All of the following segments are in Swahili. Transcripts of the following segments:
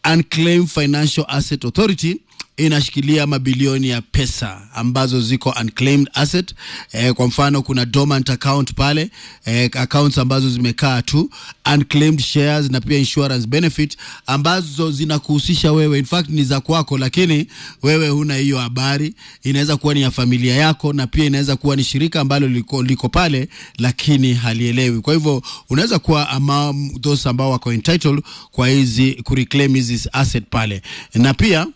Unclaimed Financial Asset Authority inashikilia mabilioni ya pesa ambazo ziko unclaimed asset. Eh, kwa mfano kuna dormant account pale eh, accounts ambazo zimekaa tu, unclaimed shares na pia insurance benefit ambazo zinakuhusisha wewe, in fact ni za kwako, lakini wewe huna hiyo habari. Inaweza kuwa ni ya familia yako na pia inaweza kuwa ni shirika ambalo liko, liko pale lakini halielewi. Kwa hivyo unaweza kuwa among those ambao wako entitled kwa hizi kureclaim hizi asset pale na pia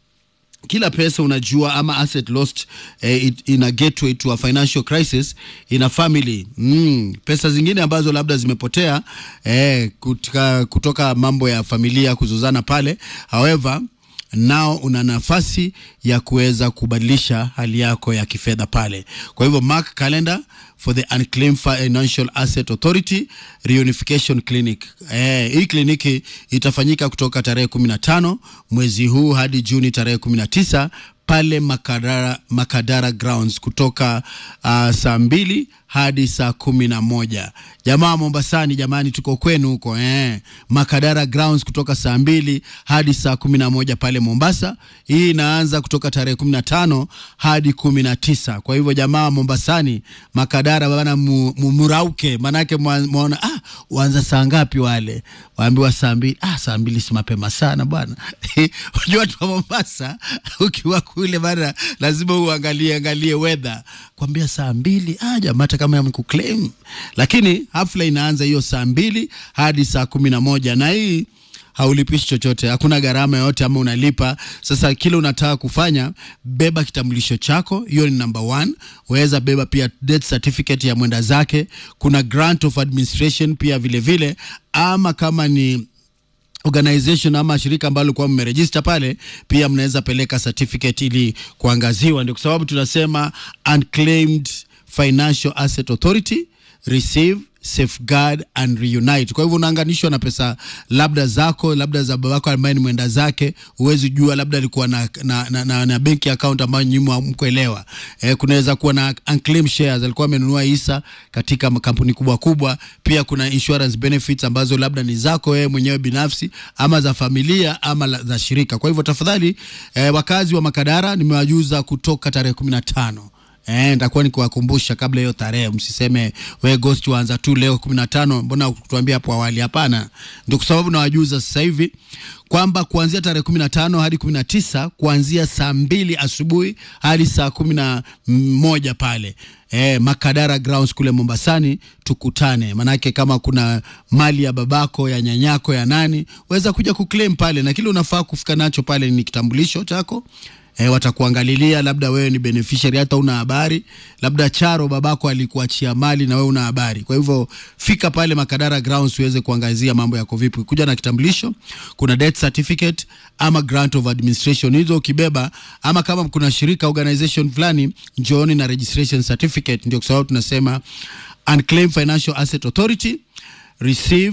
kila pesa unajua ama asset lost eh, it, ina gateway to a financial crisis ina family mm, pesa zingine ambazo labda zimepotea eh, kutika, kutoka mambo ya familia kuzuzana pale however nao una nafasi ya kuweza kubadilisha hali yako ya kifedha pale kwa hivyo mark calendar for the unclaimed financial asset authority reunification clinic eh, hii kliniki itafanyika kutoka tarehe 15 mwezi huu hadi juni tarehe 19 pale Makadara, Makadara grounds kutoka uh, saa mbili hadi saa kumi na moja. Jamaa Mombasani, jamani, tuko kwenu huko eh. Makadara grounds kutoka saa mbili hadi saa kumi na moja pale Mombasa. Hii inaanza kutoka tarehe kumi na tano hadi kumi na tisa. Kwa hivyo jamaa Mombasani, Makadara bana, mu, mu, murauke, manake mwaona ah, waanza saa ngapi wale? Waambiwa saa mbili. Ah, saa mbili si mapema sana bwana. Unajua watu wa Mombasa ukiwa kule bana, lazima uangalie angalie weather, kwambia saa mbili ah, jamaa kama yamekuclaim, lakini hafla inaanza hiyo saa mbili hadi saa kumi na moja na hii haulipishi chochote, hakuna gharama yoyote ama unalipa. Sasa kile unataka kufanya, beba kitambulisho chako, hiyo ni number one. Waweza beba pia death certificate ya mwenda zake. Kuna grant of administration pia vile vile, ama kama ni organization ama shirika ambalo kwa mmerejista pale, pia mnaweza peleka certificate ili kuangaziwa. Ndio kwa sababu tunasema unclaimed Financial Asset Authority receive safeguard and reunite. Kwa hivyo unaanganishwa na pesa labda zako labda za babako ambaye ni mwenda zake, huwezi jua, labda alikuwa na, na, na, na, na benki account ambayo nyinyi hamkuelewa. Eh, kunaweza kuwa na unclaimed shares, alikuwa amenunua hisa katika makampuni kubwa kubwa. Pia kuna insurance benefits ambazo labda ni zako wewe mwenyewe binafsi ama za familia ama la, za shirika. Kwa hivyo tafadhali, eh, wakazi wa Makadara nimewajuza kutoka tarehe kumi na tano Eh, nitakuwa nikiwakumbusha kabla hiyo tarehe, msiseme we ghost waanza tu leo 15, mbona kutuambia hapo awali? Hapana, ndio kwa sababu nawajuza sasa hivi kwamba kuanzia tarehe 15 hadi 19 kuanzia saa mbili asubuhi hadi saa kumi na moja pale eh, Makadara grounds kule Mombasani, tukutane. Manake kama kuna mali ya babako ya nyanyako ya nani, weza kuja kuclaim pale, na kile unafaa kufika nacho pale ni kitambulisho chako E, watakuangalilia labda wewe ni beneficiary hata una habari, labda Charo babako alikuachia mali na wewe una habari. Kwa hivyo fika pale Makadara grounds uweze kuangazia mambo yako vipi, kuja na kitambulisho, kuna death certificate ama grant of administration, hizo ukibeba, ama kama kuna shirika organization fulani, njooni na registration certificate. Ndio kwa sababu tunasema unclaimed financial asset authority receive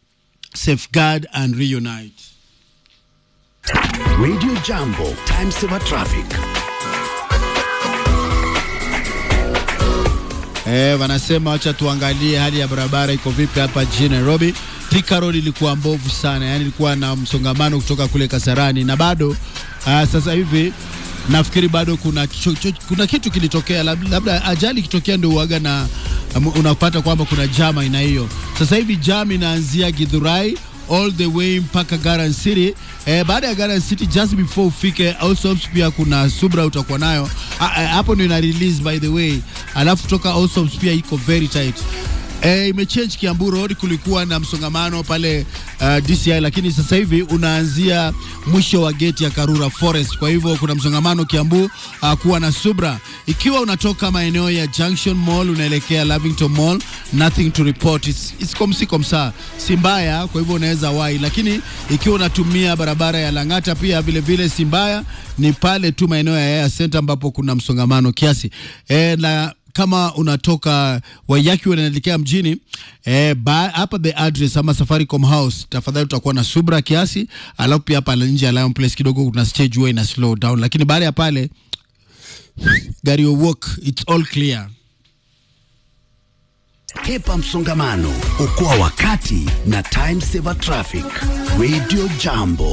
safeguard and reunite. Radio Jambo, time saver traffic. Eh, wanasema wacha tuangalie hali ya barabara iko vipi hapa jijini Nairobi. Thika Road ilikuwa mbovu sana, yani ilikuwa na msongamano kutoka kule Kasarani na bado uh, sasa hivi nafikiri bado kuna, cho, cho, kuna kitu kilitokea, labda, labda ajali ikitokea ndio uaga na um, unapata kwamba kuna jam aina hiyo. Sasa hivi jam inaanzia Githurai all the way mpaka Garden City. Eh, baada ya Garden City just before ufike Allsops pia kuna Subra utakuwa nayo hapo, ndio ina release by the way, alafu kutoka Allsops pia iko very tight. E, imechange Kiambu Road, kulikuwa na msongamano pale uh, DCI, lakini sasa hivi unaanzia mwisho wa geti ya Karura Forest. Kwa hivyo kuna msongamano Kiambu uh, kuwa na subra. Ikiwa unatoka maeneo ya Junction Mall unaelekea Lavington Mall, nothing to report, it's, it's komsi komsa, si mbaya. Kwa hivyo unaweza wai, lakini ikiwa unatumia barabara ya Lang'ata pia vile vile si mbaya, ni pale tu maeneo ya Air Center ambapo kuna msongamano kiasi e, na kama unatoka Waiyaki unaelekea mjini eh, hapa the address ama Safaricom House, tafadhali utakuwa na subra kiasi, alafu pia hapa nje ya Lion Place kidogo kuna stage huwa ina slow down, lakini baada ya pale gari walk it's all clear. Hepa msongamano, okoa wakati na time saver traffic. Radio Jambo.